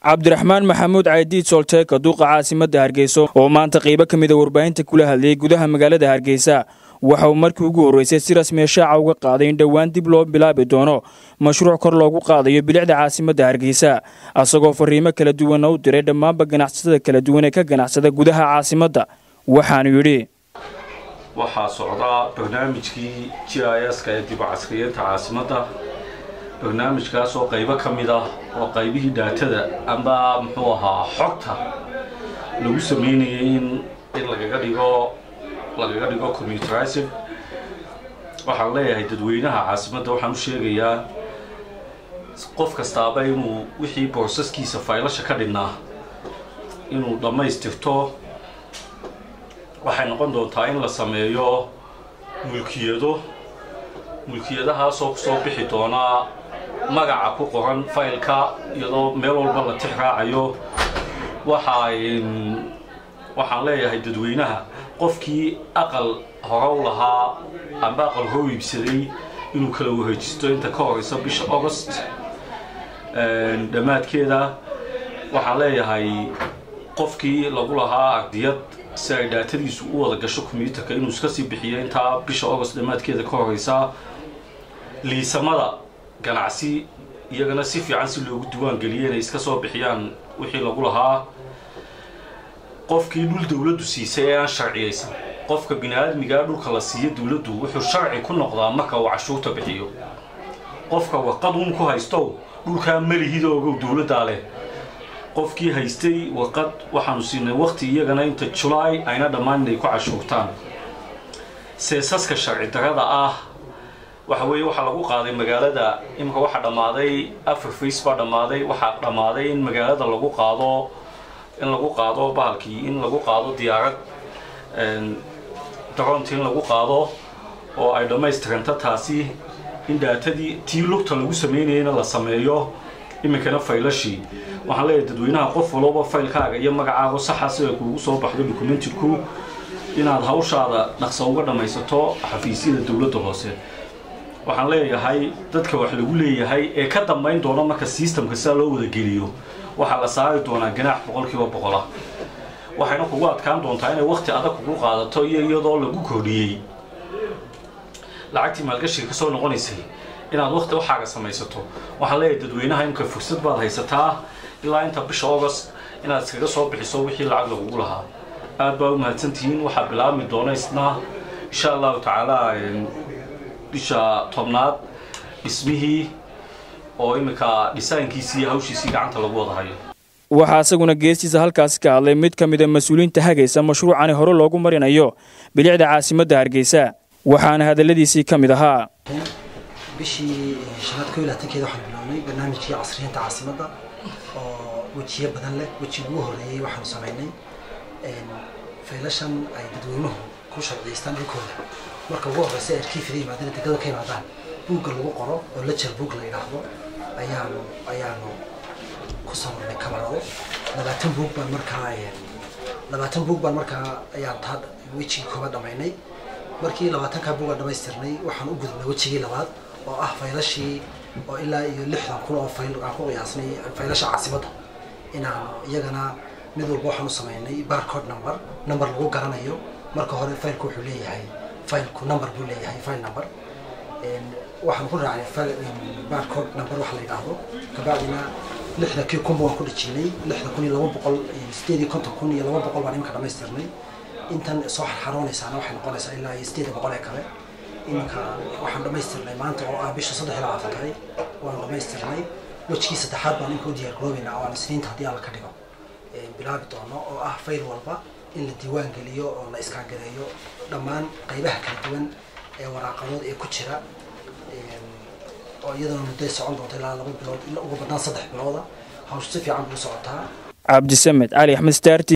cabdiraxmaan maxamuud caydiid soolteeka duuqa caasimadda hargeyso oo maanta qaybo ka mida warbaahinta kula hadlayay gudaha magaalada hargeysa waxa uu markii ugu horreysay si rasmiya shaaca uga qaaday in dhowaan dib loo bilaabi doono mashruuc kor loogu qaadayo bilicda caasimadda hargeysa asagoo fariimo kala duwanna u diray dhammaanba ganacsatada kala duwan ee ka ganacsada gudaha caasimadda waxaanu yidhi waxaa socdaa barnaamijkii g i s-ka ee dib u casriyeynta caasimadda barnaamijkaas oo qaybo ka mid ah oo qaybihii dhaatada amba muxuu ahaa xogta lagu sameynayay in in lagaga dhigo lagaga dhigo commuterized waxaan leeyahay dadweynaha caasimadda waxaan u sheegayaa qof kastaaba inuu wixii boosaskiisa faylasha ka dhinnaa inuu dhammaystirto waxay noqon doontaa in la sameeyo mulkiyado mulkiyadahaasoo kusoo bixi doonaa magaca ku qoran faylka iyadoo meel walba la tix raacayo waxa waxaan leeyahay dadweynaha qofkii aqal hore u lahaa amba aqal hoo iibsaday inuu kala wareejisto inta ka horeysa bisha august dhammaadkeeda waxaan leeyahay qofkii lagu lahaa ardiyad si ay dhaatadiisu u wada gasho combyuutarka inuu iska sii bixiyo intaa bisha august dhammaadkeeda ka horeysa liisamada ganacsi iyagana si fiican si loogu diwaangeliyo inay iska soo bixiyaan wixii lagu lahaa qofkii dhul dawladdu siisay ee aan sharciyaysan qofka bini-aadmigaa dhulka la siiyo dawladdu wuxuu sharci ku noqdaa marka uu cashuurta bixiyo qofka warqad uun ku haystow dhulkaa malihida ogow dawladdaa leh qofkii haystay warqad waxaanu siinay waqti iyagana inta julaay ayna dhammaan inay ku cashuurtaan seesaska sharci darada ah waxa weeye waxaa lagu qaaday magaalada imika waxaa dhammaaday afar face baa dhammaaday waxaa dhammaaday in magaalada lagu qaado in lagu qaado bahalkii in lagu qaado diyaarad daroonti in lagu qaado oo ay dhammaystiranta taasi in dhaatadii tii lugta lagu sameynayana la sameeyo iminkana faylashii waxaan leeyahay dadweynaha qof walooba faylkaaga iyo magacaaga saxa sida kuugu soo baxdo documentidku inaad hawshaada dhaqso uga dhammaysato xafiisyada dowladda hoose waxaan leeyahay dadka wax lagu leeyahay ee ka dambayn doona marka sistamka sidaa loo wadageliyo waxaa la saari doonaa ganaax boqolkiiba boqolah waxayna kugu adkaan doontaa inay wakti adag kugu qaadato iyo iyadoo lagu kordhiyey lacagtii maalgashiga ka soo noqonaysay inaad wakti waxaaga samaysato waxaan leeyahay dadweynaha imka fursad baad haysataa ilaa inta bisha august inaad iskaga soo bixiso wixii lacag lagugu lahaa aad baa u mahadsantihiin waxaa bilaabmi doona isna insha allahu tacaala bisha tobnaad dhismihii oo iminka dhisaankiisii iyo hawshiisii gacanta lagu wada hayo waxaa isaguna geestiisa halkaasi ka hadlay mid ka mida mas-uuliyiinta hagaysa mashruucani hore loogu marinayo bilicda caasimadda hargeysa waxaana hadalladiisii ka mid ahaa bishii shanaad ko iyo labaatankeeda waxaan bilownay barnaamijkii casriyeynta caasimadda oo wejiyo badan leh wejiga ugu horreeyey waxaanu samaynay faylashan ay dadweynuhu ku sharciyeystaan dhulkooda marka ugu horreysa arkiifida yimaadana degada ka yimaadaan buugga lagu qoro oo lejer boog la yidhaahdo ayaanu ayaanu ku samarnay kamarado labaatan buug baan markaa labaatan buug baan markaa ayaan taa wejigii koobaad dhamaynay markii labaatankaa buuga dhamaystirnay waxaan u gudubnay wejigii labaad oo ah faylashii oo ilaa iyo lixdan kun oo fayl aan ku qiyaasnay faylasha caasimadda inaan iyagana mid walba waxaan u samaynay barcode number number lagu garanayo marka hore faylku wuxuu leeyahay faylku number buu leeyahay file number waxaan ku raacnay barcode number waxa la yidhaahdo kabacdina lixda kii kunba waan ku dhijinay lixda kun iyo laba boqol sideed iyo konton kun iyo laba boqol baan iminka dhamaystirnay intan soo xarxaroonaysaana waxay noqonaysaa ilaa iyo sideed boqol ee kale iminka waxaan dhamaystirnay maanta oo ah bisha saddex iyo labaatan tahay waan dhamaystirnay wejigii saddexaad baan inka u diyaar garoobeynaa oo aan isniinta haddii alla ka dhigo bilaabi doono oo ah fayl walba in la diiwaan geliyo oo la iskaagareeyo dhammaan qaybaha kala duwan ee waraaqadood ee ku jira oo iyadana mudday socon doonta ilaa laba bilood ilaa ugu badnaan saddex bilooda hawshu si fiican buu socotaa cabdisamed cali axmed staart